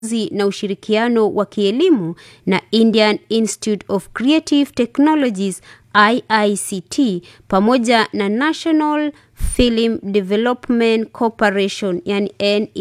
na ushirikiano wa kielimu na Indian Institute of Creative Technologies IICT pamoja na National Film Development Corporation yani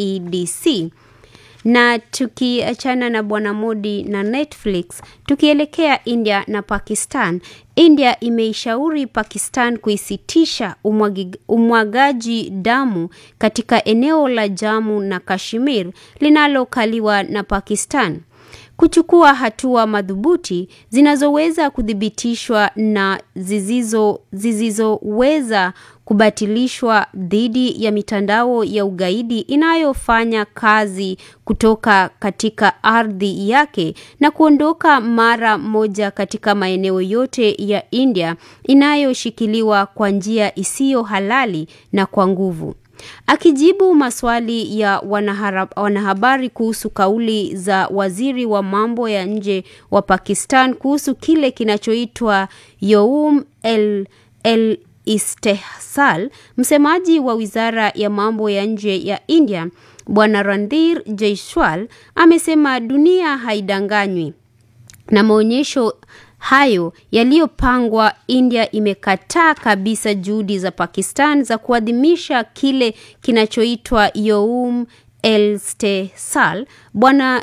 NEDC. Na tukiachana na Bwana Modi na Netflix, tukielekea India na Pakistan. India imeishauri Pakistan kuisitisha umwagi, umwagaji damu katika eneo la Jammu na Kashmir linalokaliwa na Pakistan kuchukua hatua madhubuti zinazoweza kuthibitishwa na zisizo zisizoweza kubatilishwa dhidi ya mitandao ya ugaidi inayofanya kazi kutoka katika ardhi yake na kuondoka mara moja katika maeneo yote ya India inayoshikiliwa kwa njia isiyo halali na kwa nguvu. Akijibu maswali ya wanahabari kuhusu kauli za waziri wa mambo ya nje wa Pakistan kuhusu kile kinachoitwa Youm el, el Istehsal, msemaji wa wizara ya mambo ya nje ya India Bwana Randhir Jaiswal amesema dunia haidanganywi na maonyesho hayo yaliyopangwa. India imekataa kabisa juhudi za Pakistan za kuadhimisha kile kinachoitwa Youm el-Istehsal. Bwana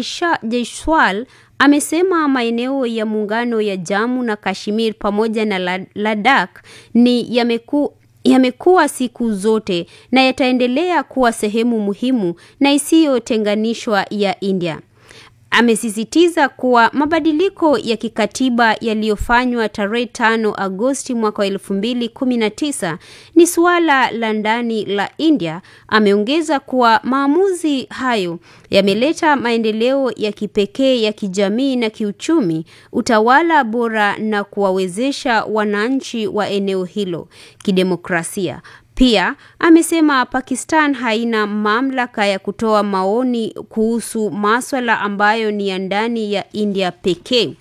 Jaiswal amesema maeneo ya muungano ya Jammu na Kashmir pamoja na Ladakh ni yameku yamekuwa siku zote na yataendelea kuwa sehemu muhimu na isiyotenganishwa ya India. Amesisitiza kuwa mabadiliko ya kikatiba yaliyofanywa tarehe tano Agosti mwaka wa elfu mbili kumi na tisa ni suala la ndani la India. Ameongeza kuwa maamuzi hayo yameleta maendeleo ya kipekee ya kijamii na kiuchumi, utawala bora na kuwawezesha wananchi wa eneo hilo kidemokrasia. Pia amesema Pakistan haina mamlaka ya kutoa maoni kuhusu maswala ambayo ni ya ndani ya India pekee.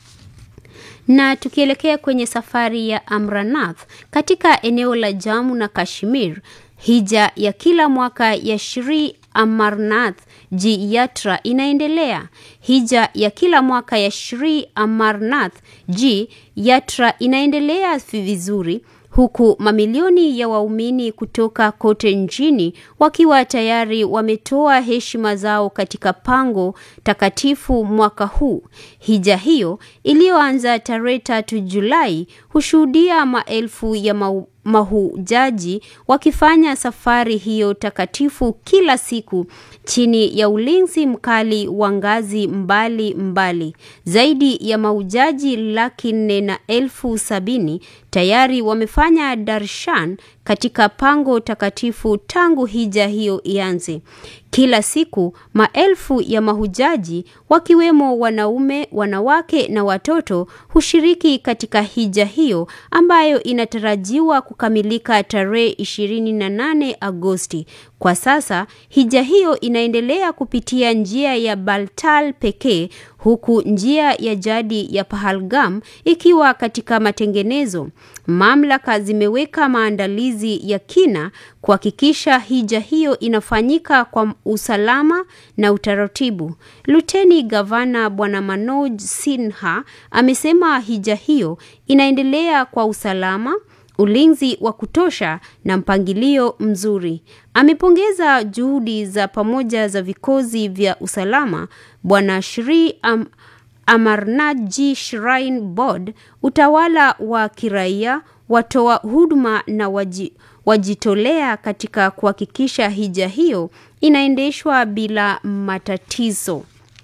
Na tukielekea kwenye safari ya Amranath katika eneo la Jammu na Kashmir, hija ya kila mwaka ya Shri Amarnath Ji Yatra inaendelea. Hija ya kila mwaka ya Shri Amarnath Ji Yatra inaendelea vizuri huku mamilioni ya waumini kutoka kote nchini wakiwa tayari wametoa heshima zao katika pango takatifu mwaka huu. Hija hiyo iliyoanza tarehe tatu Julai hushuhudia maelfu ya mau mahujaji wakifanya safari hiyo takatifu kila siku chini ya ulinzi mkali wa ngazi mbali mbali. Zaidi ya mahujaji laki nne na elfu sabini tayari wamefanya darshan katika pango takatifu tangu hija hiyo ianze. Kila siku maelfu ya mahujaji wakiwemo wanaume, wanawake na watoto hushiriki katika hija hiyo ambayo inatarajiwa kukamilika tarehe 28 Agosti. Kwa sasa hija hiyo inaendelea kupitia njia ya Baltal pekee huku njia ya jadi ya Pahalgam ikiwa katika matengenezo. Mamlaka zimeweka maandalizi ya kina kuhakikisha hija hiyo inafanyika kwa usalama na utaratibu. Luteni Gavana Bwana Manoj Sinha amesema hija hiyo inaendelea kwa usalama ulinzi wa kutosha na mpangilio mzuri. Amepongeza juhudi za pamoja za vikosi vya usalama, Bwana Shri Am Amarnathji Shrine Board, utawala wa kiraia, watoa huduma na waji, wajitolea katika kuhakikisha hija hiyo inaendeshwa bila matatizo.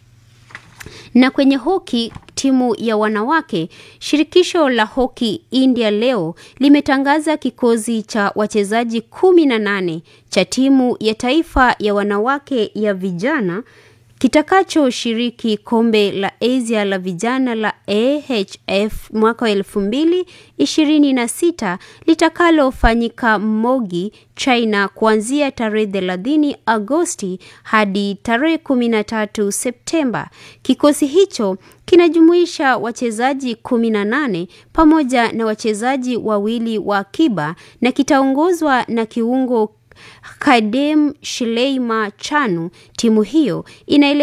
Na kwenye hoki timu ya wanawake, shirikisho la hoki India leo limetangaza kikosi cha wachezaji kumi na nane cha timu ya taifa ya wanawake ya vijana kitakachoshiriki kombe la Asia la vijana la AHF mwaka wa elfu mbili ishirini na sita litakalofanyika Mogi, China kuanzia tarehe thelathini Agosti hadi tarehe kumi na tatu Septemba. Kikosi hicho kinajumuisha wachezaji kumi na nane pamoja na wachezaji wawili wa akiba na kitaongozwa na kiungo Kadem Shileima Chanu. Timu hiyo inaele